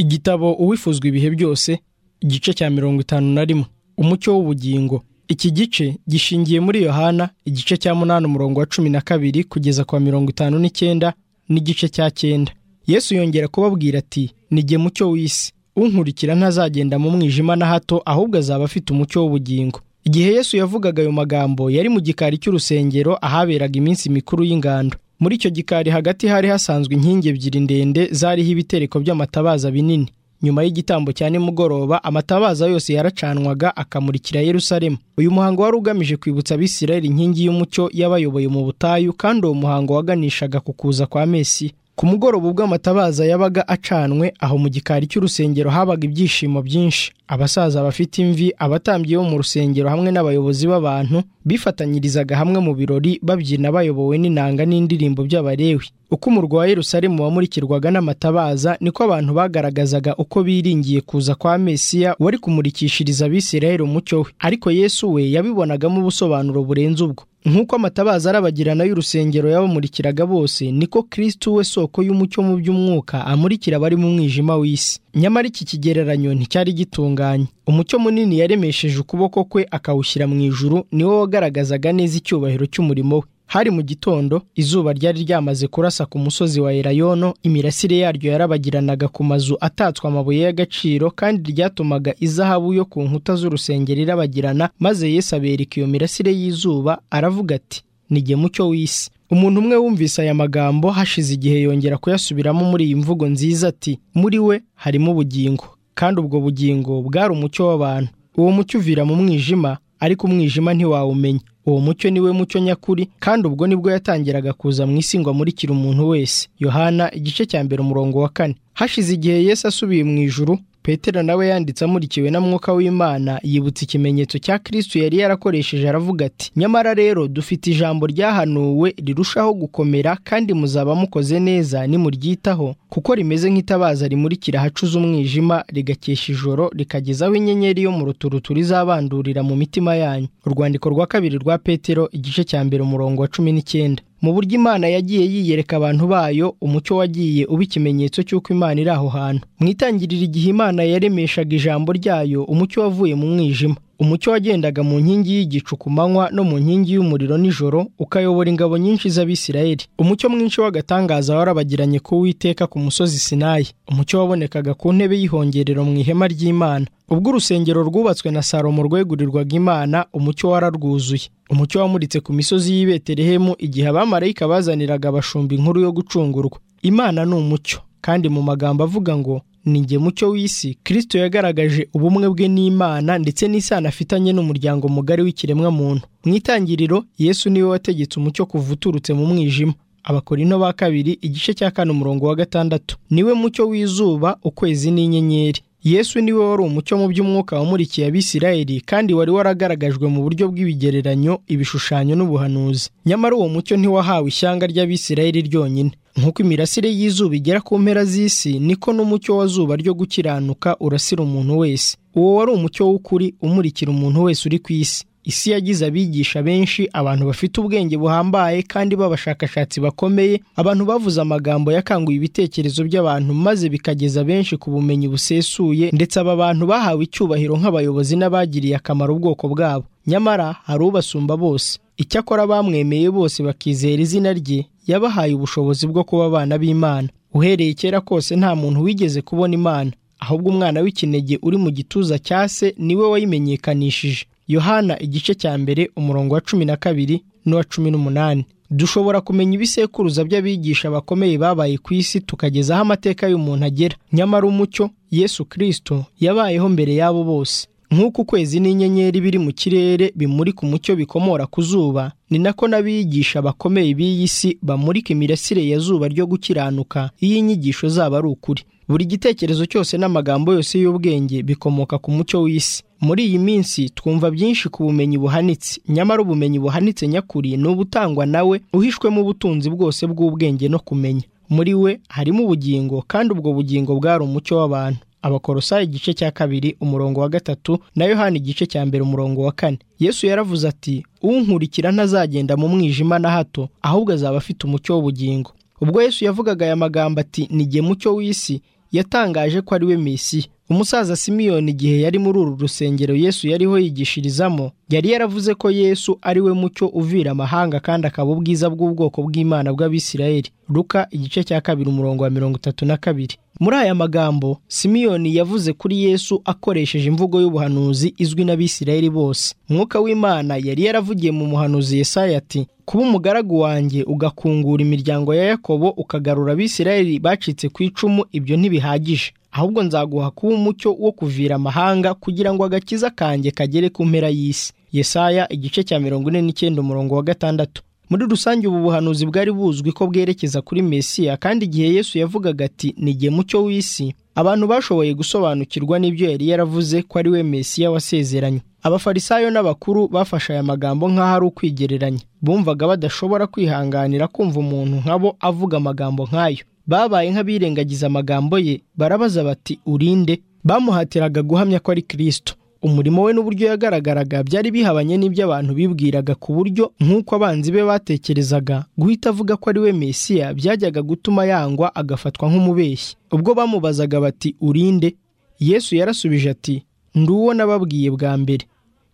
igitabo uwifuzwa ibihe byose igice cya mirongo itanu na rimwe umucyo w'ubugingo iki gice gishingiye muri yohana igice cya munani umurongo wa cumi na kabiri kugeza kwa mirongo itanu n'icyenda n'igice cya cyenda yesu yongera kubabwira ati nige mucyo w'isi unkurikira ntazagenda mu mwijima na hato ahubwo azaba afite umucyo w'ubugingo igihe yesu yavugaga ayo magambo yari mu gikari cy'urusengero ahaberaga iminsi mikuru y'ingando muri icyo gikari hagati hari hasanzwe inkingi ebyiri ndende zariho ibitereko by'amatabaza binini nyuma y'igitambo cya nimugoroba amatabaza yose yaracanwaga akamurikira yerusalemu uyu muhango wari ugamije kwibutsa abisirayeli inkingi y'umucyo y'abayoboye mu butayu kandi uwo muhango waganishaga ku kuza kwa mesiya ku mugoroba ubwo amatabaza yabaga acanwe aho mu gikari cy'urusengero habaga ibyishimo byinshi abasaza bafite imvi abatambyi bo mu rusengero hamwe n'abayobozi b'abantu bifatanyirizaga hamwe mu birori babyina bayobowe n'inanga n'indirimbo by'abarewi uko umurwa wa yerusalemu wamurikirwaga n'amatabaza niko abantu bagaragazaga uko biringiye kuza kwa mesiya wari kumurikishiriza abisirayeli umucyo we ariko yesu we yabibonagamo ubusobanuro burenze ubwo nk'uko amatabaza arabagirana y'urusengero yabamurikiraga bose niko kristu we soko y'umucyo mu by'umwuka amurikira abari mu mwijima w'isi nyamara iki kigereranyo nticyari gitunganye umucyo munini yaremesheje ukuboko kwe akawushyira mu ijuru niwo wagaragazaga neza icyubahiro cy'umurimo we hari mu gitondo izuba ryari ryamaze kurasa ku musozi wa elayono imirasire yaryo yarabagiranaga ku mazu atatswe amabuye y'agaciro kandi ryatumaga izahabu yo ku nkuta z'urusengero irabagirana maze yesu abereka iyo mirasire y'izuba aravuga ati nige mucyo w'isi umuntu umwe wumvise aya magambo hashize igihe yongera kuyasubiramo muri iyi mvugo nziza ati muri we harimo ubugingo kandi ubwo bugingo bwari umucyo w'abantu uwo mucyo uvira mu mwijima ariko umwijima ntiwawumenya uwo mucyo niwe mucyo nyakuri kandi ubwo nibwo yatangiraga kuza mu isi ngo amurikire umuntu wese yohana igice cya mbere umurongo wa kane hashize igihe yesu asubiye mu ijuru petero nawe yanditse amurikiwe na mwuka w'imana yibutsa ikimenyetso cya kristu yari yarakoresheje aravuga ati nyamara rero dufite ijambo ryahanuwe rirushaho gukomera kandi muzaba mukoze neza nimuryitaho kuko rimeze nk'itabaza rimurikira ahacuze umwijima rigakesha ijoro rikagezaho inyenyeri yo mu ruturutu rizabandurira mu mitima yanyu urwandiko rwa kabiri rwa petero igice cya mbere umurongo wa cumi n'icyenda mu buryo imana yagiye yiyereka abantu bayo umucyo wagiye uba ikimenyetso cy'uko imana iri aho hantu mu itangiriro igihe imana yaremeshaga ijambo ryayo umucyo wavuye mu mwijima umucyo wagendaga mu nkingi y'igicu ku manywa no mu nkingi y'umuriro nijoro ukayobora ingabo nyinshi z'abisirayeli umucyo mwinshi w'agatangaza warabagiranye ku witeka ku musozi sinayi umucyo wabonekaga ku ntebe y'ihongerero mu ihema ry'imana ubwo urusengero rwubatswe na salomo rwegurirwaga imana umucyo wararwuzuye umucyo wamuritse ku misozi y'i betelehemu igihe abamarayika bazaniraga abashumba inkuru yo gucungurwa imana ni umucyo kandi mu magambo avuga ngo ninjye mucyo w'isi kristo yagaragaje ubumwe bwe n'imana ndetse n'isano afitanye n'umuryango mugari w'ikiremwa muntu mu itangiriro yesu niwe wategetse umucyo kuva uturutse mu mwijima abakorino ba kabiri igice cya kane umurongo wa gatandatu niwe mucyo w'izuba ukwezi n'inyenyeri yesu niwe wari umucyo mu by'umwuka wamurikiye abisirayeli kandi wari waragaragajwe mu buryo bw'ibigereranyo ibishushanyo n'ubuhanuzi nyamara uwo mucyo ntiwahawe ishyanga ry'abisirayeli ryonyine nk'uko imirasire y'izuba igera ku mpera z'isi niko n'umucyo wa zuba ryo gukiranuka urasira umuntu wese uwo wari umucyo w'ukuri umurikira umuntu wese uri ku isi isi yagize abigisha benshi abantu bafite ubwenge buhambaye kandi b'abashakashatsi bakomeye abantu bavuze amagambo yakanguye ibitekerezo by'abantu maze bikageza benshi ku bumenyi busesuye ndetse aba bantu bahawe icyubahiro nk'abayobozi n'abagiriye akamaro ubwoko bwabo nyamara hari ubasumba bose icyakora bamwemeye bose bakizera izina rye yabahaye ubushobozi bwo kuba abana b'imana uhereye kera kose nta muntu wigeze kubona imana ahubwo umwana w'ikinege uri mu gituza cya se niwe wayimenyekanishije yohana igice cya mbere umurongo wa cumi na kabiri n'uwa cumi n'umunani dushobora kumenya ibisekuruza by'abigisha bakomeye babaye ku isi tukagezaho amateka y'umuntu agera nyamara umucyo yesu kirisito yabayeho mbere y'abo bose nk'uko ukwezi n'inyenyeri biri mu kirere bimurika umucyo bikomora ku zuba ni nako n'abigisha bakomeye b'iyi si bamurika imirasire ya zuba ryo gukiranuka iyo inyigisho zabo ari ukuri buri gitekerezo cyose n'amagambo yose y'ubwenge bikomoka ku mucyo w'isi muri iyi minsi twumva byinshi ku bumenyi buhanitse nyamara ubumenyi buhanitse nyakuri ni ubutangwa nawe uhishwemo ubutunzi bwose bw'ubwenge no kumenya muri we harimo ubugingo kandi ubwo bugingo bwari umucyo w'abantu abakorosayi igice cya kabiri umurongo wa gatatu na yohani igice cya mbere umurongo wa kane yesu yaravuze ati unkurikira ntazagenda mu mwijima na hato ahubwo azaba afite umucyo w'ubugingo ubwo yesu yavugaga aya magambo ati nige mucyo w'isi yatangaje ko ari we mesiya umusaza simiyoni igihe yari muri uru rusengero yesu yariho yigishirizamo yari yaravuze ko yesu ari we mucyo uvira amahanga kandi akaba ubwiza bw'ubwoko bw'imana bw'abisirayeli ruka igice cya kabiri umurongo wa mirongo itatu na kabiri muri aya magambo simiyoni yavuze kuri yesu akoresheje imvugo y'ubuhanuzi izwi n'abisirayeli bose mwuka w'imana yari yaravugiye mu muhanuzi Yesaya ati kuba umugaragu wanjye ugakungura imiryango ya yakobo ukagarura abisirayeli bacitse ku icumu ibyo ntibihagije ahubwo nzaguha kuba umucyo wo kuvira amahanga kugira ngo agakiza kanjye kagere ku mpera y'isi yesaya igice cya mirongo ine n'icyenda umurongo wa gatandatu muri rusange ubu buhanuzi bwari buzwi ko bwerekeza kuri mesiya kandi igihe yesu yavugaga ati nigihe mucyo w'isi abantu bashoboye gusobanukirwa n'ibyo yari yaravuze ko ari we mesiya wasezeranye abafarisayo n'abakuru bafashe aya magambo nk'aho ari ukwigereranya bumvaga badashobora kwihanganira kumva umuntu nk'abo avuga amagambo nk'ayo babaye nk'abirengagiza amagambo ye barabaza bati urinde bamuhatiraga guhamya ko ari kirisito umurimo we n'uburyo yagaragaraga byari bihabanye n'ibyo abantu bibwiraga ku buryo nk'uko abanzi be batekerezaga guhita avuga ko ari we mesiya byajyaga gutuma yangwa agafatwa nk'umubeshyi ubwo bamubazaga bati urinde yesu yarasubije ati ndi uwo nababwiye bwa mbere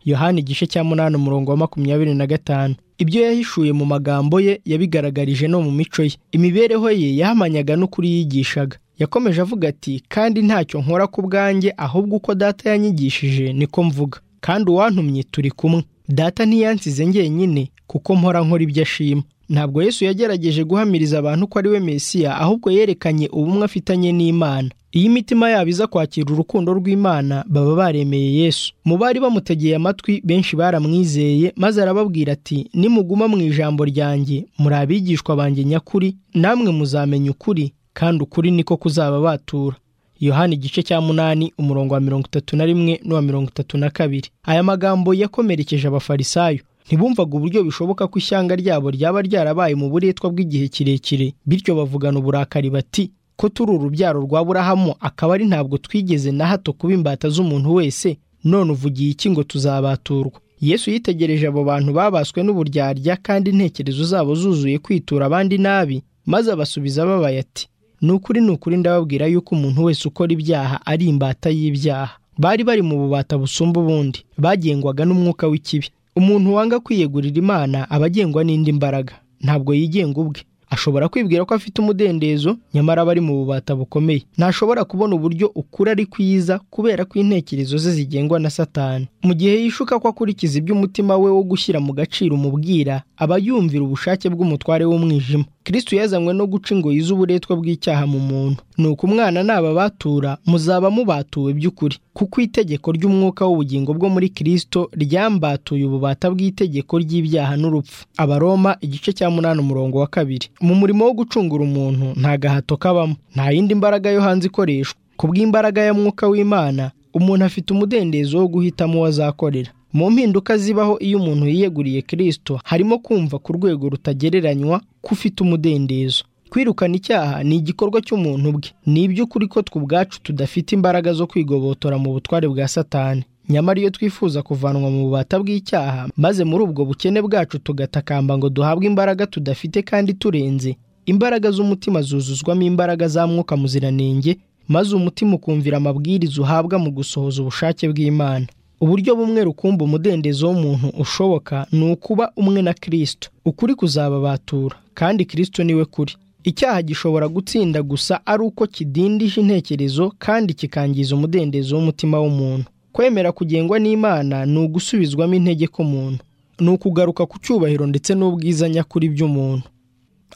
yohani igice cya munani umurongo wa makumyabiri na gatanu ibyo yahishuye mu magambo ye yabigaragarije no mu mico ye imibereho ye yahamanyaga n'ukuri yigishaga yakomeje avuga ati kandi ntacyo nkora ku bwanjye ahubwo uko data yanyigishije niko mvuga kandi uwantumye turi kumwe data ntiyansize njyenyine kuko mpora nkora ibyo ashima ntabwo yesu yagerageje guhamiriza abantu ko ari we mesiya ahubwo yerekanye ubumwe afitanye n'imana iyo imitima yabo iza kwakira urukundo rw'imana baba baremeye yesu mu bari bamutegeye amatwi benshi baramwizeye maze arababwira ati nimuguma mu ijambo ryanjye muri abigishwa banjye nyakuri namwe muzamenya ukuri kandi ukuri niko kuzababatura yohani igice cya munani umurongo wa mirongo itatu na rimwe n'uwa mirongo itatu na kabiri aya magambo yakomerekeje abafarisayo ntibumvaga uburyo bishoboka ko ishyanga ryabo ryaba ryarabaye mu buretwa bw'igihe kirekire bityo bavugana uburakari bati ko turi urubyaro rwa burahamu akaba ari ntabwo twigeze na hato kuba imbata z'umuntu wese none uvugiye iki ngo tuzabaturwa yesu yitegereje abo bantu babaswe n'uburyarya kandi intekerezo zabo zuzuye kwitura abandi nabi maze abasubiza babaye ati ni ukuri ni ukuri ndababwira yuko umuntu wese ukora ibyaha ari imbata y'ibyaha bari bari mu bubata busumba ubundi bagengwaga n'umwuka w'ikibi umuntu wanga kwiyegurira imana aba agengwa n'indi mbaraga ntabwo yigenga ubwe ashobora kwibwira ko afite umudendezo nyamara aba ari mu bubata bukomeye ntashobora kubona uburyo ukuri ari kwiza kubera ko intekerezo ze zigengwa na satani mu gihe yishuka ko akurikiza iby'umutima we wo gushyira mu gaciro umubwira aba yumvira ubushake bw'umutware w'umwijima kirisitu yazanywe no guca ingoyi z'uburetwa bw'icyaha mu muntu ni uko umwana n'ababatura muzaba mubatuwe by'ukuri kuko itegeko ry'umwuka w'ubugingo bwo muri kirisito ryambatuye ububata bw'itegeko ry'ibyaha n'urupfu abaroma igice cya munani umurongo wa kabiri mu murimo wo gucungura umuntu nta gahato kabamo nta yindi mbaraga yo hanze ikoreshwa ku bw'imbaraga ya mwuka w'imana umuntu afite umudendezo wo guhitamo uwo azakorera mu mpinduka zibaho iyo umuntu yiyeguriye kirisito harimo kumva ku rwego rutagereranywa ko ufite umudendezo kwirukana icyaha ni igikorwa cy'umuntu bwe ni iby'ukuri ko twe ubwacu tudafite imbaraga zo kwigobotora mu butware bwa satani nyamara iyo twifuza kuvanwa mu bubata bw'icyaha maze muri ubwo bukene bwacu tugatakamba ngo duhabwe imbaraga tudafite kandi turenze imbaraga z'umutima zuzuzwamo imbaraga za mwuka muziranenge maze umutima ukumvira amabwiriza uhabwa mu gusohoza ubushake bw'imana uburyo bumwe rukumba umudendezo w'umuntu ushoboka ni ukuba umwe na kirisito ukuri kuzababatura kandi kirisito niwe kuri icyaha gishobora gutsinda gusa ari uko kidindije intekerezo kandi kikangiza umudendezo w'umutima w'umuntu kwemera kugengwa n'imana ni ugusubizwamo intege k'umuntu ni ukugaruka ku cyubahiro ndetse n'ubwiza nyakuri by'umuntu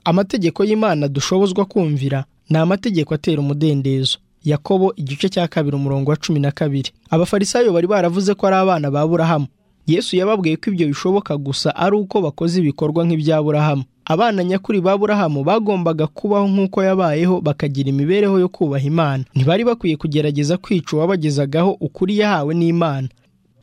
amategeko y'imana dushobozwa kumvira ni amategeko atera umudendezo yakobo igice cya kabiri umurongo wa cumi na kabiri abafarisayo bari baravuze ko ari abana ba burahamu yesu yababwiye ko ibyo bishoboka gusa ari uko bakoze ibikorwa nk'ibya burahamu abana nyakuri ba burahamu bagombaga kubaho nk'uko yabayeho bakagira imibereho yo kubaha imana ntibari bakwiye kugerageza kwica uwabagezagaho ukuri yahawe n'imana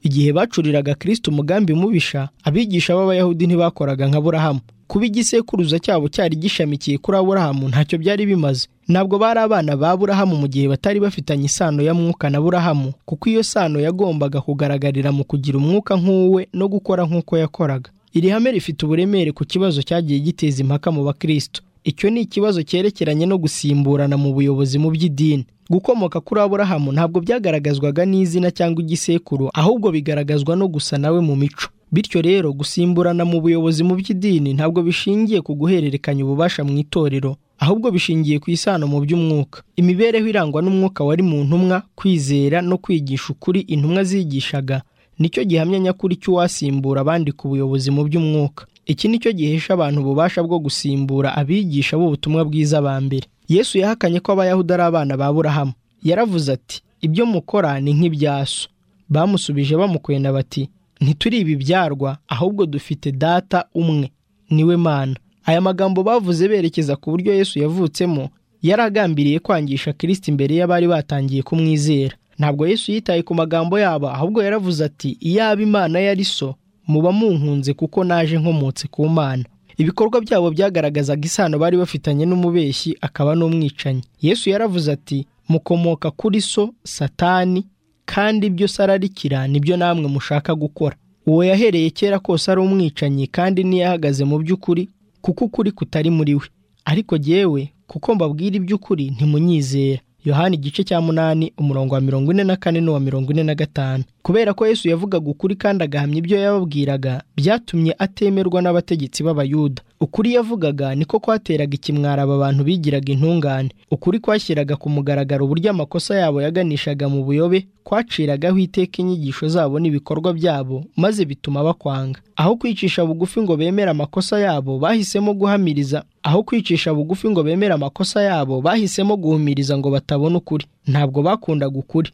igihe bacuriraga kirisito umugambi mubisha abigisha b'abayahudi ntibakoraga nka burahamu kuba igisekuruza cyabo cyari gishamikiye kuri aburahamu ntacyo byari bimaze ntabwo bari abana ba burahamu mu gihe batari bafitanye isano ya mwuka na burahamu kuko iyo sano yagombaga kugaragarira mu kugira umwuka nk'uwe no gukora nk'uko yakoraga iri hame rifite uburemere ku kibazo cyagiye giteza impaka mu bakristo icyo ni ikibazo cyerekeranye no gusimburana mu buyobozi mu by'idini gukomoka kuri aburahamu ntabwo byagaragazwaga n'izina cyangwa igisekuru ahubwo bigaragazwa no gusa nawe mu mico bityo rero gusimburana mu buyobozi mu by'idini ntabwo bishingiye ku guhererekanya ububasha mu itorero ahubwo bishingiye ku isano mu by'umwuka imibereho irangwa n'umwuka wari mu ntumwa kwizera no kwigisha ukuri intumwa zigishaga nicyo gihamya nyakuri cy'uwasimbura abandi ku buyobozi mu by'umwuka iki nicyo gihesha abantu ububasha bwo gusimbura abigisha b'ubutumwa bwiza ba mbere yesu yahakanye ko abayahudi ari abana ba burahamu yaravuze ati ibyo mukora ni nk'ibyaso bamusubije bamukwena bati ntituri ibibyarwa ahubwo dufite data umwe niwe mana aya magambo bavuze berekeza ku buryo yesu yavutsemo yari agambiriye kwangisha kirisiti imbere y'abari batangiye kumwizera ntabwo yesu yitaye ku magambo yabo ahubwo yaravuze ati iyaba imana yari so muba munkunze kuko naje nkomotse ku mana ibikorwa byabo byagaragazaga isano bari bafitanye n'umubeshyi akaba n'umwicanyi yesu yaravuze ati mukomoka kuri so satani kandi ibyo se ararikira nibyo namwe mushaka gukora uwo yahereye kera kose ari umwicanyi kandi ntiyahagaze mu by'ukuri kuko ukuri kutari muri we ariko jyewe kuko mbabwira iby'ukuri ntimunyizera yohani igice cya munani umurongo wa mirongo ine na kane n'uwa mirongo ine na gatanu kubera ko yesu yavugaga ukuri kandi agahamya ibyo yababwiraga byatumye atemerwa n'abategetsi b'abayuda ukuri yavugaga niko kwateraga ikimwara aba bantu bigiraga intungane ukuri kwashyiraga ku mugaragaro uburyo amakosa yabo yaganishaga mu buyobe kwaciragaho iteka inyigisho zabo n'ibikorwa byabo maze bituma bakwanga aho kwicisha bugufi ngo bemere amakosa yabo bahisemo guhamiriza aho kwicisha bugufi ngo bemere amakosa yabo bahisemo guhumiriza ngo batabona ukuri ntabwo bakundaga ukuri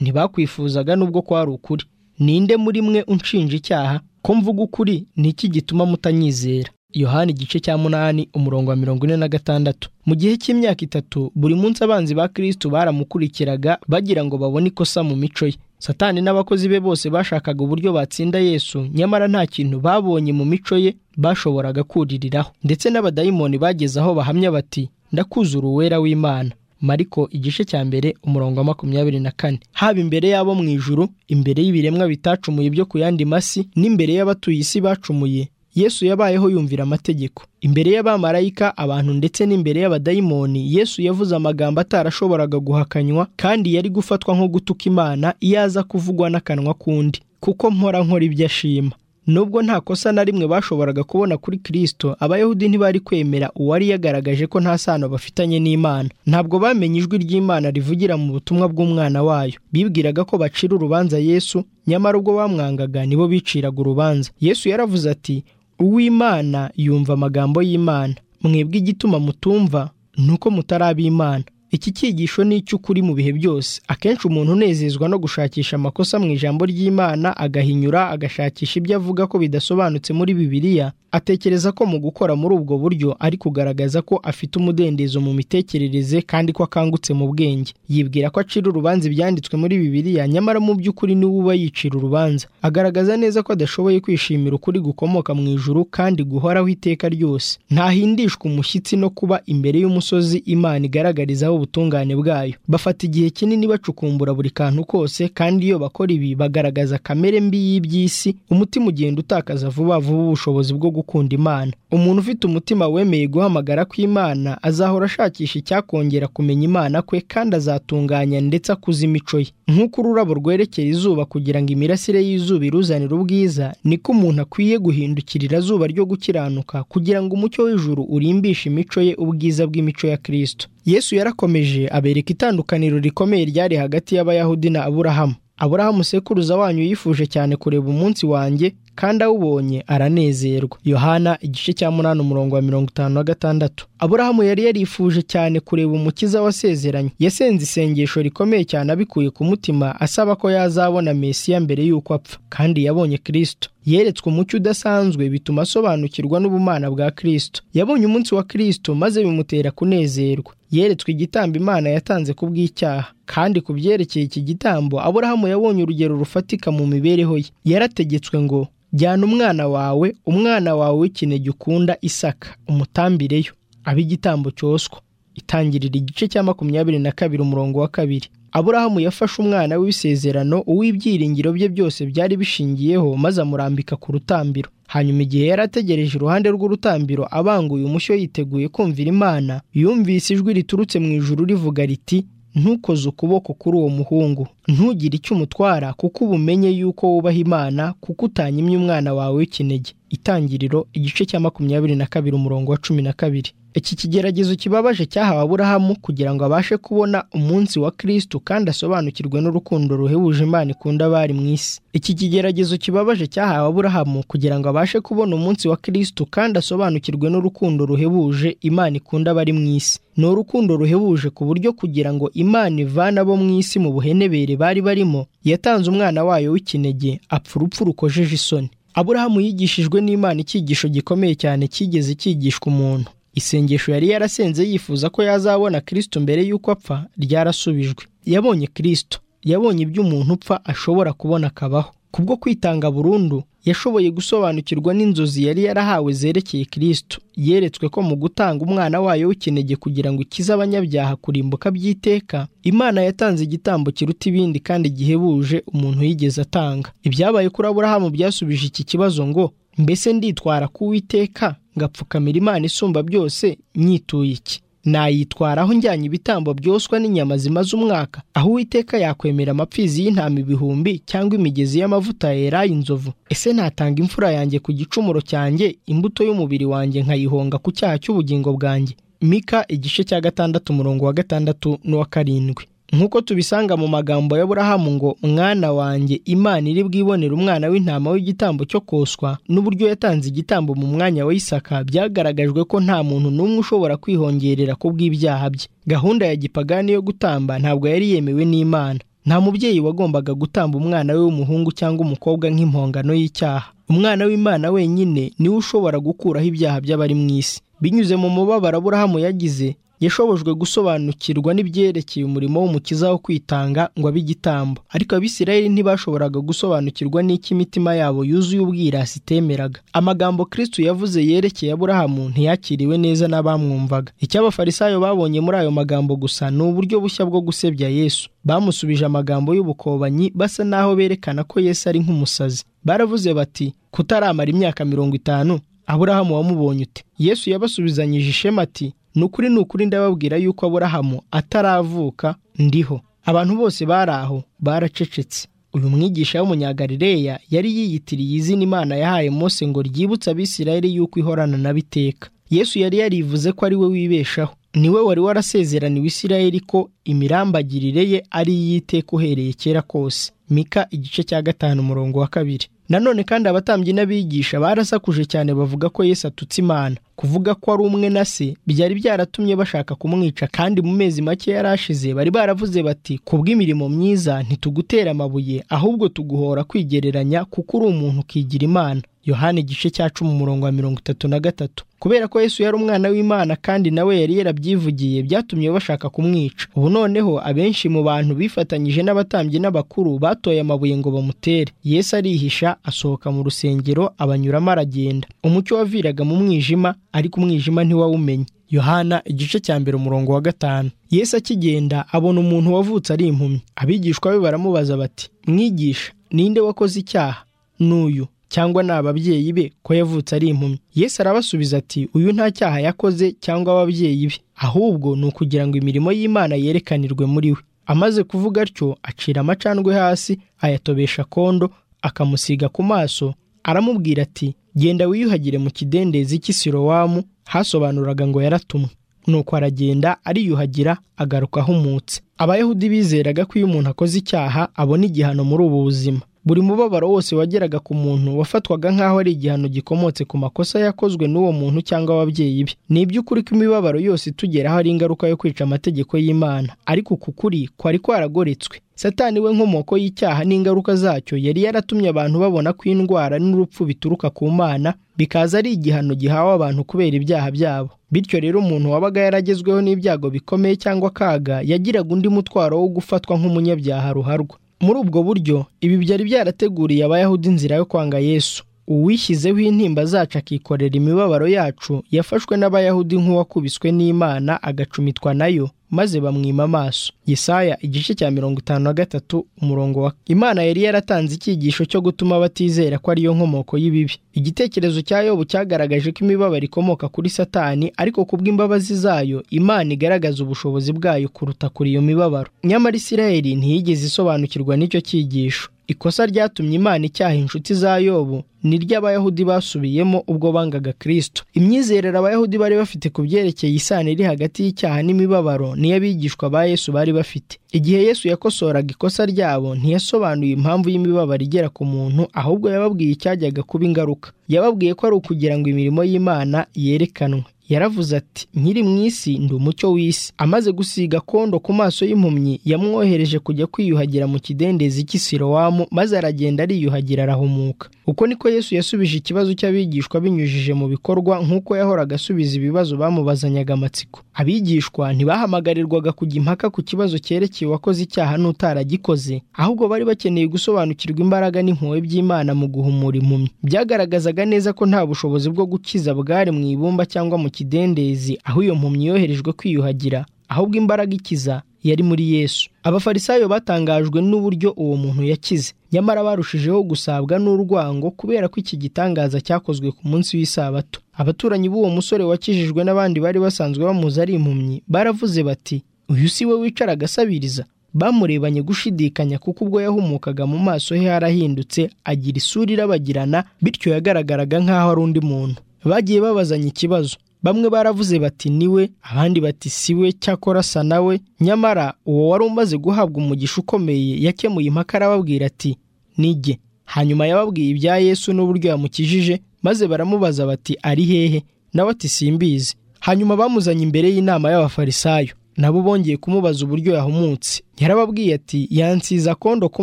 ntibakwifuzaga nubwo kwari ukuri ninde muri mwe unshinja icyaha ko mvuga ukuri ni iki gituma mutanyizera yohani igice cya munani umurongo wa mirongo ine na gatandatu mu gihe cy'imyaka itatu buri munsi abanzi ba kirisitu baramukurikiraga bagira ngo babone ikosa mu mico ye satani n'abakozi be bose bashakaga uburyo batsinda yesu nyamara nta kintu babonye mu mico ye bashoboraga kuririraho ndetse n'abadayimoni bageze aho bahamya bati ndakuzura uwera w'imana mariko igice cya mbere umurongo wa makumyabiri na kane haba imbere y'abo mu ijuru imbere y'ibiremwa bitacumuye byo ku yandi masi n'imbere y'abatuye isi bacumuye yesu yabayeho yumvira amategeko imbere y'abamarayika abantu ndetse n'imbere y'abadayimoni yesu yavuze amagambo atarashoboraga guhakanywa kandi yari gufatwa nko gutuka imana iyo aza kuvugwa n'akanwa k'undi kuko nkora nkora ibyo ashima nubwo nta kosa na rimwe bashoboraga kubona kuri kirisito abayahudi ntibari kwemera uwari yagaragaje ko nta sano bafitanye n'imana ntabwo bamenye ijwi ry'imana rivugira mu butumwa bw'umwana wayo bibwiraga ko bacira urubanza yesu nyamara ubwo bamwangaga nibo biciraga urubanza yesu yaravuze ati uw'imana yumva amagambo y'imana mwebwe igituma mutumva ni uko mutaraba imana iki cyigisho ni icy'ukuri mu bihe byose akenshi umuntu unezezwa no gushakisha amakosa mu ijambo ry'imana agahinyura agashakisha ibyo avuga ko bidasobanutse muri bibiliya atekereza ko mu gukora muri ubwo buryo ari kugaragaza ko afite umudendezo mu mitekerereze kandi ko akangutse mu bwenge yibwira ko acira urubanza ibyanditswe muri bibiliya nyamara mu by'ukuri niwe uba yicira urubanza agaragaza neza ko adashoboye kwishimira ukuri gukomoka mu ijuru kandi guhoraho iteka ryose ntahindishwa umushyitsi no kuba imbere y'umusozi imana igaragarizaho ubutungane bwayo bafata igihe kinini bacukumbura buri kantu kose kandi iyo bakora ibi bagaragaza kamere mbi y'iby'isi umutima ugenda utakaza vuba vuba ubushobozi bwo gukunda imana umuntu ufite umutima wemeye guhamagara kw'imana azahora ashakisha icyakongera kumenya imana kwe kandi azatunganya ndetse akuza imico ye nk'uko ururabo rwerekera izuba kugira ngo imirasire y'izuba iruzanire ubwiza niko umuntu akwiye guhindukirira zuba ryo gukiranuka kugira ngo umucyo w'ijuru urimbishe imico ye ubwiza bw'imico ya kirisito yesu yarakomeje abereka itandukaniro rikomeye ryari hagati y'abayahudi na aburahamu aburahamu sekuruza wanyu yifuje cyane kureba umunsi wanjye kandi awubonye aranezerwa yohana igice cya munani umurongo wa mirongo itanu na gatandatu aburahamu yari yarifuje cyane kureba umukiza wasezeranye yasenze isengesho rikomeye cyane abikuye ku mutima asaba ko yazabona mesiya mbere y'uko apfa kandi yabonye kirisito yeretswe umucyo udasanzwe bituma asobanukirwa n'ubumana bwa kirisito yabonye umunsi wa kirisito maze bimutera kunezerwa yeretswe igitambo imana yatanze ku bw'icyaha kandi ku byerekeye iki gitambo aburahamu yabonye urugero rufatika mu mibereho ye yarategetswe ngo jyana umwana wawe umwana wawe w'ikinege ukunda isaka umutambireyo abe igitambo cyoswa itangirira igice cya makumyabiri na kabiri umurongo wa kabiri aburahamu yafashe umwana w'isezerano uw'ibyiringiro bye byose byari bishingiyeho maze amurambika ku rutambiro hanyuma igihe yari ategereje iruhande rw'urutambiro abanguye umushyo yiteguye kumvira imana yumvise ijwi riturutse mu ijuru rivuga riti ntukoze ukuboko kuri uwo muhungu ntugire icyo umutwara kuko uba umenye yuko wubaha imana kuko utanyimye umwana wawe w'ikinege itangiriro igice cya makumyabiri na kabiri umurongo wa cumi na kabiri iki kigeragezo kibabaje cyahawe aburahamu kugira ngo abashe kubona umunsi wa kirisitu kandi asobanukirwe n'urukundo ruhebuje imana ikunda abari mu isi iki kigeragezo kibabaje cyahawe aburahamu kugira ngo abashe kubona umunsi wa kirisitu kandi asobanukirwe n'urukundo ruhebuje imana ikunda abari mu isi ni urukundo ruhebuje ku buryo kugira ngo imana ivane abo mu isi mu buhenebere bari barimo yatanze umwana wayo w'ikinege apfa urupfu rukojeje isoni aburahamu yigishijwe n'imana icyigisho gikomeye cyane cyigeze cyigishwa umuntu isengesho yari yarasenze yifuza ko yazabona kirisito mbere y'uko apfa ryarasubijwe yabonye kirisito yabonye ibyo umuntu upfa ashobora kubona akabaho kubwo kwitanga burundu yashoboye gusobanukirwa n'inzozi yari yarahawe zerekeye kirisito yeretswe ko mu gutanga umwana wayo w'ikinege kugira ngo ikize abanyabyaha kurimbuka by'iteka imana yatanze igitambo kiruta ibindi kandi gihebuje umuntu yigeze atanga ibyabaye kuri aburahamu byasubije iki kibazo ngo mbese nditwara ku witeka ngapfukamira imana isumba byose myituye iki nayitwaraho njyanye ibitambo byoswa n'inyama zimaze umwaka aho uwiteka yakwemera amapfizi y'intama ibihumbi cyangwa imigezi y'amavuta yeraye inzovu ese natanga imfura yanjye ku gicumuro cyanjye imbuto y'umubiri wanjye nkayihonga ku cyaha cy'ubugingo bwanjye mika igice cya gatandatu umurongo wa gatandatu n'uwa karindwi nk'uko tubisanga mu magambo y'aburahamu ngo mwana wanjye imana iri bwibonera umwana w'intama w'igitambo cyo koswa n'uburyo yatanze igitambo mu mwanya wa isaka byagaragajwe ko nta muntu n'umwe ushobora kwihongerera ku bw'ibyaha bye gahunda ya gipagani yo gutamba ntabwo yari yemewe n'imana nta mubyeyi wagombaga gutamba umwana we w'umuhungu cyangwa umukobwa nk'impongano y'icyaha umwana w'imana wenyine niwe ushobora gukuraho ibyaha by'abari mu isi binyuze mu mubabaro aburahamu yagize yashobojwe gusobanukirwa n'ibyerekeye umurimo w'umukiza wo kwitanga ngo abe igitambo ariko abisirayeli ntibashoboraga gusobanukirwa n'icyo imitima yabo yuzuye ubwirasi itemeraga amagambo kristu yavuze yerekeye aburahamu ntiyakiriwe neza n'abamwumvaga icyo abafarisayo babonye muri ayo magambo gusa ni uburyo bushya bwo gusebya yesu bamusubije amagambo y'ubukobanyi basa n'aho berekana ko yesu ari nk'umusazi baravuze bati kutaramara imyaka mirongo itanu aburahamu wamubonye ute yesu yabasubizanyije ishema ati ni ukuri ni ukuri ndababwira yuko aburahamu ataravuka ndiho abantu bose bari aho baracecetse uyu mwigisha w'umunyagarireya yari yiyitiriye izina imana yahaye Mose ngo ryibutse abisirayeli yuko ihorana na biteka yesu yari yarivuze ko ari we wibeshaho niwe wari warasezeraniwe isirayeli ko imirambagirire ye ari iy'iteka uhereye kera kose mika igice cya gatanu umurongo wa kabiri nanone kandi abatambyi n'abigisha barasakuje cyane bavuga ko Yesu atutse imana kuvuga ko ari umwe na se byari byaratumye bashaka kumwica kandi mu mezi make yari ashize bari baravuze bati ku bw'imirimo myiza ntitugutera amabuye ahubwo tuguhora kwigereranya kuko uri umuntu ukigira imana yohani igice cya cumi umurongo wa mirongo itatu na gatatu kubera ko yesu yari umwana w'imana kandi nawe yari yarabyivugiye byatumye bashaka kumwica ubu noneho abenshi mu bantu bifatanyije n'abatambyi n'abakuru batoye amabuye ngo bamutere yesu arihisha asohoka mu rusengero abanyuramo aragenda umucyo waviraga mu mwijima ariko umwijima ntiwawumenye yohana igice cya mbere umurongo wa gatanu yesu akigenda abona umuntu wavutse ari impumyi abigishwa be baramubaza bati mwigisha ninde wakoze icyaha n'uyu cyangwa ni ababyeyi be ko yavutse ari impumyi yesu arabasubiza ati uyu nta cyaha yakoze cyangwa ababyeyi be ahubwo ni ukugira ngo imirimo y'imana yerekanirwe muri we amaze kuvuga atyo acira amacandwe hasi ayatobesha kondo akamusiga ku maso aramubwira ati genda wiyuhagire mu kidendezi cy'isirowamu hasobanuraga ngo yaratumwe nuko aragenda ariyuhagira agaruka ahumutse abayahudi bizeraga ko iyo umuntu akoze icyaha abona igihano muri ubu buzima buri mubabaro wose wageraga ku muntu wafatwaga nk'aho ari igihano gikomotse ku makosa yakozwe n'uwo muntu cyangwa ababyeyi be ni iby'ukuri ko imibabaro yose itugeraho ari ingaruka yo kwica amategeko y'imana ariko uku kuri kwari kwaragoretswe satani we nkomoko y'icyaha n'ingaruka zacyo yari yaratumye abantu babona ko indwara n'urupfu bituruka ku mana bikaza ari igihano gihawe abantu kubera ibyaha byabo bityo rero umuntu wabaga yaragezweho n'ibyago bikomeye cyangwa akaga yagiraga undi mutwaro wo gufatwa nk'umunyabyaha ruharwa muri ubwo buryo ibi byari byarateguriye abayahudi inzira yo kwanga yesu uwishyizeho intimba zacu akikorera imibabaro yacu yafashwe n'abayahudi nk'uwakubiswe n'imana agacumitwa nayo maze bamwima amaso yesaya igice cya mirongo itanu na gatatu umurongo wa imana yari yaratanze icyigisho cyo gutuma batizera ko ariyo nkomoko y'ibibi igitekerezo cya yobu cyagaragaje ko imibabaro ikomoka kuri satani ariko kubw'imbabazi zayo imana igaragaza ubushobozi bwayo kuruta kuri iyo mibabaro nyamara isirayeli ntiyigeze isobanukirwa n'icyo cyigisho ikosa ryatumye imana icyaha inshuti za yobu ni ry'abayahudi basubiyemo ubwo bangaga kristo imyizerere abayahudi bari bafite ku byerekeye isano iri hagati y'icyaha n'imibabaro niyo abigishwa ba yesu bari bafite igihe yesu yakosoraga ikosa ryabo ntiyasobanuye impamvu y'imibabaro igera ku muntu ahubwo yababwiye icyajyaga kuba ingaruka yababwiye ko ari ukugira ngo imirimo y'imana yerekanwe yaravuze ati nkiri mu isi ndi umucyo w'isi amaze gusiga kondo ku maso y'impumyi yamwohereje kujya kwiyuhagira mu kidendezi cy'isirowamu maze aragenda ariyuhagira arahumuka uko niko yesu yasubije ikibazo cy'abigishwa binyujije mu bikorwa nk'uko yahoraga asubiza ibibazo bamubazanyaga amatsiko abigishwa ntibahamagarirwaga kujya impaka ku kibazo cyerekeye uwakoze icyaha n'utaragikoze ahubwo bari bakeneye gusobanukirwa imbaraga n'impuhwe by'imana mu guhumura impumyi byagaragazaga neza ko nta bushobozi bwo gukiza bwari mu ibumba cyangwa mu kidendezi aho iyo mpumyi yoherejwe kwiyuhagira ahubwo imbaraga ikiza yari muri yesu abafarisayo batangajwe n'uburyo uwo muntu yakize nyamara barushijeho gusabwa n'urwango kubera ko iki gitangaza cyakozwe ku munsi w'isabato abaturanyi b'uwo musore wakijijwe n'abandi bari basanzwe bamuzi ari impumyi baravuze bati uyu si we wicara agasabiriza bamurebanye gushidikanya kuko ubwo yahumukaga mu maso he harahindutse agira isura irabagirana bityo yagaragaraga nk'aho ari undi muntu bagiye babazanya ikibazo bamwe baravuze bati niwe abandi bati siwe cyakora asa nawe nyamara uwo wari umaze guhabwa umugisha ukomeye yakemuye impaka arababwira ati nige hanyuma yababwiye ibya yesu n'uburyo yamukijije maze baramubaza bati ari hehe nawe ati simbizi hanyuma bamuzanye imbere y'inama y'abafarisayo nabo bongeye kumubaza uburyo yahumutse yarababwiye ati yansiza kondo ku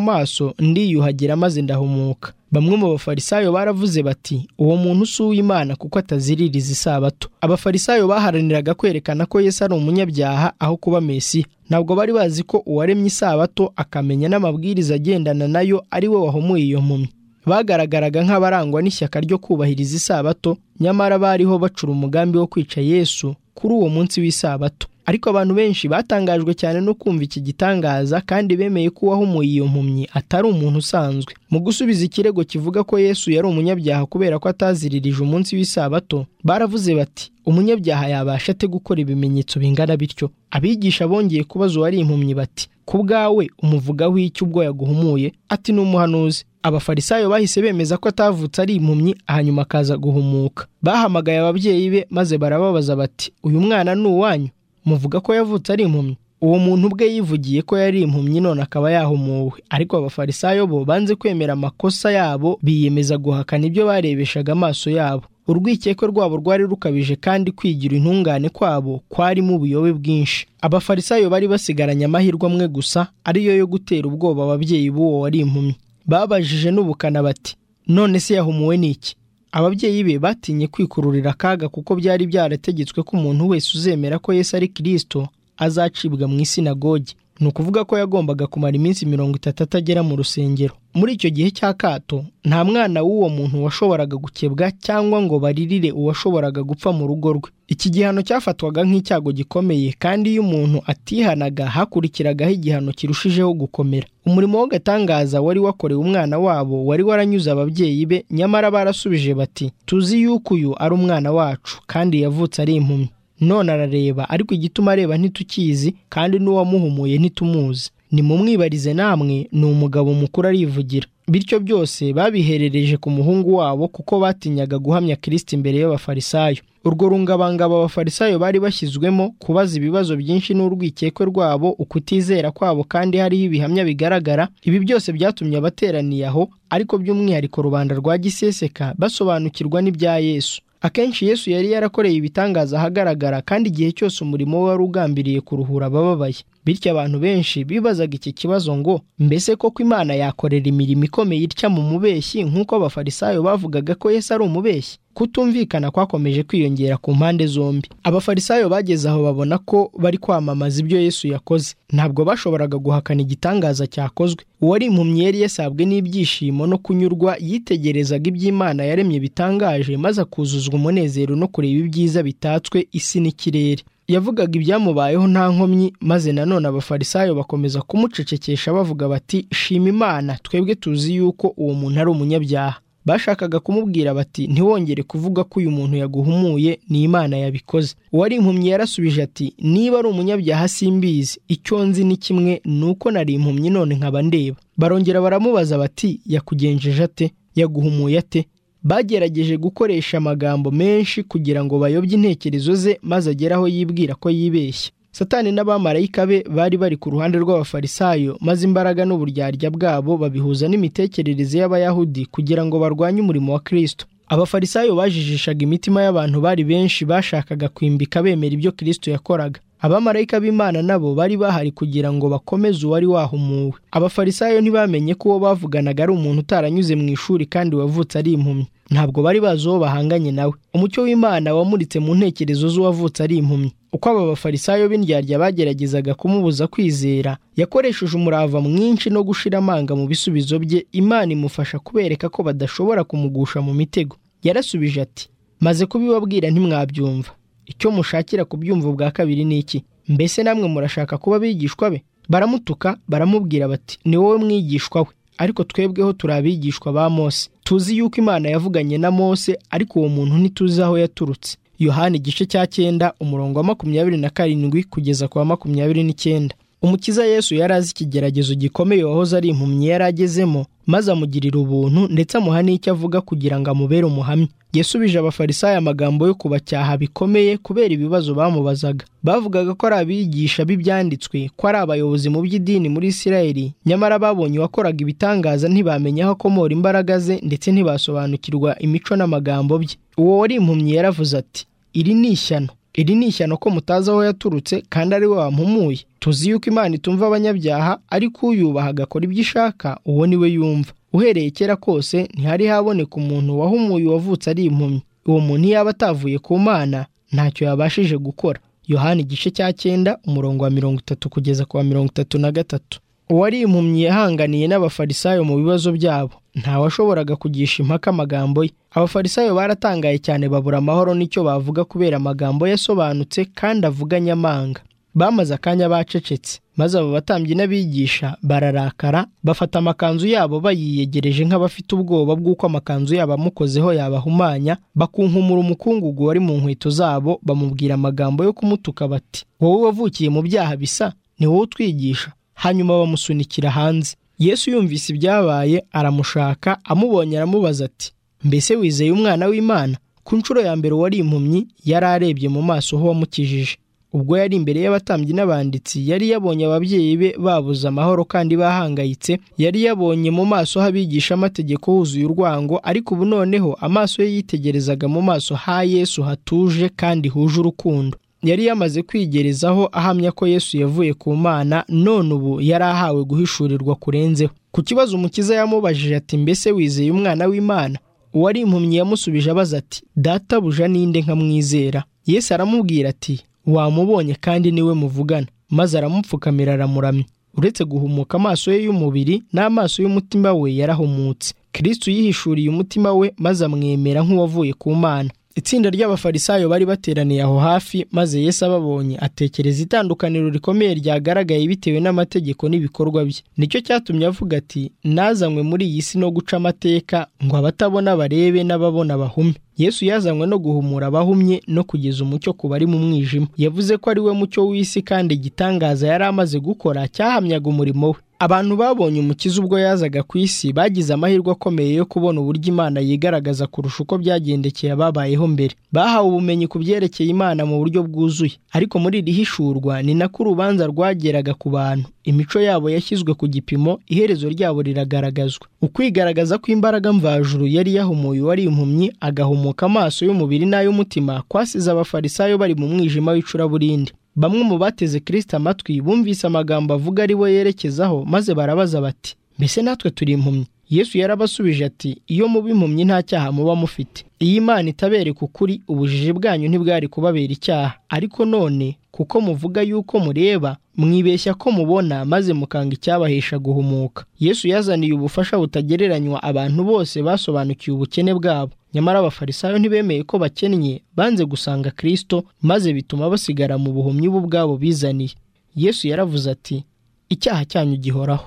maso ndiyuhagira maze ndahumuka bamwe mu bafarisayo baravuze bati uwo muntu si uw'imana kuko ataziririza isabato abafarisayo baharaniraga kwerekana ko yesu ari umunyabyaha aho kuba mesiya ntabwo bari bazi ko uwaremye isabato akamenya n'amabwiriza agendana nayo ari we wahumuye iyo mpumyi bagaragaraga nk'abarangwa n'ishyaka ryo kubahiriza isabato nyamara bariho bacura umugambi wo kwica yesu kuri uwo munsi w'isabato ariko abantu benshi batangajwe cyane no kumva iki gitangaza kandi bemeye ko uwahumuye iyo mpumyi atari umuntu usanzwe mu gusubiza ikirego kivuga ko yesu yari umunyabyaha kubera ko ataziririje umunsi w'isabato baravuze bati umunyabyaha yabasha ate gukora ibimenyetso bingana bityo abigisha bongeye kubaza uwari impumyi bati ku bwawe umuvugaho iki ubwo yaguhumuye ati ni umuhanuzi abafarisayo bahise bemeza ko atavutse ari impumyi hanyuma akaza guhumuka bahamagaye ababyeyi be maze barababaza bati uyu mwana ni uwanyu muvuga ko yavutse ari impumyi uwo muntu ubwe yivugiye ko yari impumyi none akaba yahumuwe ariko abafarisayo bo banze kwemera amakosa yabo biyemeza guhakana ibyo barebeshaga amaso yabo urwikekwe rwabo rwari rukabije kandi kwigira intungane kwabo kwarimo ubuyobe bwinshi abafarisayo bari basigaranye amahirwe amwe gusa ariyo yo gutera ubwoba ababyeyi b'uwo wari impumyi babajije n'ubukana bati none se yahumuwe n'iki ababyeyi be batinye kwikururira akaga kuko byari byarategetswe ko umuntu wese uzemera ko Yesu ari kirisito azacibwa mu isinagoge ni ukuvuga ko yagombaga kumara iminsi mirongo itatu atagera mu rusengero muri icyo gihe cy'akato nta mwana w'uwo muntu washoboraga gukebwa cyangwa ngo baririre uwashoboraga gupfa mu rugo rwe iki gihano cyafatwaga nk'icyago gikomeye kandi iyo umuntu atihanaga hakurikiragaho igihano kirushijeho gukomera umurimo w'agatangaza wari wakorewe umwana wabo wari waranyuze ababyeyi be nyamara barasubije bati tuzi yuko uyu ari umwana wacu kandi yavutse ari impumyi none arareba ariko igituma areba ntitukizi kandi n'uwamuhumuye ntitumuzi nimumwibarize namwe ni umugabo mukuru arivugira bityo byose babiherereje ku muhungu wabo kuko batinyaga guhamya kirisiti imbere y'abafarisayo urwo rungabangabo abafarisayo bari bashyizwemo kubaza ibibazo byinshi n'urwikekwe rwabo ukutizera kwabo kandi hariho ibihamya bigaragara ibi byose byatumye abateraniye aho ariko by'umwihariko rubanda rwa giseseka basobanukirwa n'ibya yesu akenshi yesu yari yarakoreye ibitangaza ahagaragara kandi igihe cyose umurimo we wari ugambiriye kuruhura abababaye bityo abantu benshi bibazaga iki kibazo ngo mbese koko imana yakorera imirimo ikomeye itya mu mubeshyi nk'uko abafarisayo bavugaga ko yesu ari umubeshyi kutumvikana kwakomeje kwiyongera ku mpande zombi abafarisayo bageze aho babona ko bari kwamamaza ibyo yesu yakoze ntabwo bashoboraga guhakana igitangaza cyakozwe uwari impumyi yari yasabwe n'ibyishimo no kunyurwa yitegerezaga iby'imana yaremye bitangaje maze akuzuzwa umunezero no kureba ibyiza bitatswe isi n'ikirere yavugaga ibyamubayeho nta nkomyi maze nanone abafarisayo bakomeza kumucecekesha bavuga bati shima imana twebwe tuzi yuko uwo muntu ari umunyabyaha bashakaga kumubwira bati ntiwongere kuvuga ko uyu muntu yaguhumuye ni imana yabikoze uwari impumyi yarasubije ati niba ari umunyabyaha simbizi icyo nzi ni kimwe ni uko nari impumyi none nkaba ndeba barongera baramubaza bati yakugenjeje ate yaguhumuye ate bagerageje gukoresha amagambo menshi kugira ngo bayobye intekerezo ze maze agere aho yibwira ko yibeshya satani n'abamarayika be bari bari ku ruhande rw'abafarisayo maze imbaraga n'uburyarya bwabo babihuza n'imitekerereze y'abayahudi kugira ngo barwanye umurimo wa kirisito abafarisayo bajijishaga imitima y'abantu bari benshi bashakaga kwimbika bemera ibyo kirisito yakoraga abamarayika b'imana nabo bari bahari kugira ngo bakomeze uwari wahumuwe abafarisayo ntibamenye ko uwo bavuganaga ari umuntu utaranyuze mu ishuri kandi wavutse ari impumyi ntabwo bari bazi uwo bahanganye nawe umucyo w'imana wamuritse mu ntekerezo z'uwavutse ari impumyi uko aba bafarisayo b'indyarya bageragezaga kumubuza kwizera yakoresheje umurava mwinshi no gushira amanga mu bisubizo bye imana imufasha kubereka ko badashobora kumugusha mu mitego yarasubije ati maze kubibabwira ntimwabyumva icyo mushakira kubyumva ubwa kabiri ni iki mbese namwe murashaka kuba abigishwa be baramutuka baramubwira bati ni wowe mwigishwa we ariko twebweho turi abigishwa ba mose tuzi yuko imana yavuganye na mose ariko uwo muntu ntituzi aho yaturutse yohani igice cya cyenda umurongo wa makumyabiri na karindwi kugeza ku wa makumyabiri n'icyenda umukiza yesu yari azi ikigeragezo gikomeye wahoze ari impumyi yari agezemo maze amugirira ubuntu ndetse amuha n'icyo avuga kugira ngo amubere umuhamya yasubije abafarisayo amagambo yo kubacyaha bikomeye kubera ibibazo bamubazaga bavugaga ko ari abigisha b'ibyanditswe ko ari abayobozi mu by'idini muri isirayeli nyamara babonye uwakoraga ibitangaza ntibamenya aho akomora imbaraga ze ndetse ntibasobanukirwa imico n'amagambo bye uwo wari impumyi yaravuze ati iri ni ishyano iri ni ishyano ko mutazi aho yaturutse kandi ari we wampumuye tuzi yuko imana itumva abanyabyaha ariko uyubaha agakora ibyo ishaka uwo ni we yumva uhereye kera kose ntihari haboneka umuntu wahumuye uwavutse ari impumyi uwo muntu yaba atavuye ku mana ntacyo yabashije gukora yohani igice cya cyenda umurongo wa mirongo itatu kugeza ku wa mirongo itatu na gatatu uwari impumyi yahanganiye n'abafarisayo mu bibazo byabo ntawashoboraga kugisha impaka amagambo ye abafarisayo baratangaye cyane babura amahoro n'icyo bavuga kubera amagambo yasobanutse kandi avuganye amanga bamaze akanya bacecetse maze abo batambyi n'abigisha bararakara bafata amakanzu yabo bayiyegereje nk'abafite ubwoba bw'uko amakanzu yabo amukozeho yabahumanya bakunkumura umukungugu wari mu nkweto zabo bamubwira amagambo yo kumutuka bati wowe wavukiye mu byaha bisa ni wowe utwigisha hanyuma bamusunikira hanze yesu yumvise ibyabaye aramushaka amubonye aramubaza ati mbese wizeye umwana w'imana ku nshuro ya mbere uwari impumyi yari arebye mu maso ho wamukijije ubwo yari imbere y'abatambyi n'abanditsi yari yabonye ababyeyi be babuze amahoro kandi bahangayitse yari yabonye mu maso h'abigisha amategeko huzuye urwango ariko ubu noneho amaso ye yitegerezaga mu maso ha yesu hatuje kandi huje urukundo yari yamaze kwigerezaho ahamya ko yesu yavuye ku mana none ubu yari ahawe guhishurirwa kurenzeho ku kibazo umukiza yamubajije ati mbese wizeye umwana w'imana uwari impumyi yamusubije abaza ati databuja ninde nkamwizera yesu aramubwira ati wamubonye kandi niwe muvugana maze aramupfukamira aramuramya uretse guhumuka amaso ye y'umubiri n'amaso y'umutima we yarahumutse kirisitu yihishuriye umutima we maze amwemera nk'uwavuye ku mana itsinda ry'abafarisayo bari bateraniye aho hafi maze Yesu ababonye atekereza itandukaniro rikomeye ryagaragaye bitewe n'amategeko n'ibikorwa bye nicyo cyatumye avuga ati nazanywe muri iyi si no guca amateka ngo abatabona barebe n'ababona bahume Yesu yazanywe no guhumura abahumye no kugeza umucyo ku bari mu mwijima yavuze ko ari we mucyo w'isi kandi igitangaza yari amaze gukora cyahamyaga umurimo we abantu babonye umukiza ubwo yazaga ku isi bagize amahirwe akomeye yo kubona uburyo imana yigaragaza kurusha uko byagendekeye ababayeho mbere bahawe ubumenyi ku byerekeye imana mu buryo bwuzuye ariko muri iri hishurwa ni nako urubanza rwageraga ku bantu imico yabo yashyizwe ku gipimo iherezo ryabo riragaragazwa ukwigaragaza kw'imbaraga mvajuru yari yahumuye uwari impumyi agahumuka amaso y'umubiri n'ay'umutima kwasize abafarisayo bari mu mwijima w'icuraburindi bamwe mu bateze kirisita amatwi bumvise amagambo avuga ari bo yerekezaho maze barabaza bati mbese natwe turi impumyi yesu yarabasubije ati iyo muba impumyi nta cyaha muba mufite iyi imana itabereka ukuri ubujiji bwanyu ntibwari kubabera icyaha ariko none kuko muvuga yuko mureba mwibeshya ko mubona maze mukanga icyabahesha guhumuka yesu yazaniye ubufasha butagereranywa abantu bose basobanukiwe ubukene bwabo nyamara abafarisayo ntibemeye ko bakennye banze gusanga kirisito maze bituma basigara mu buhumyi bo ubwabo bizaniye yesu yaravuze ati icyaha cyanyu gihoraho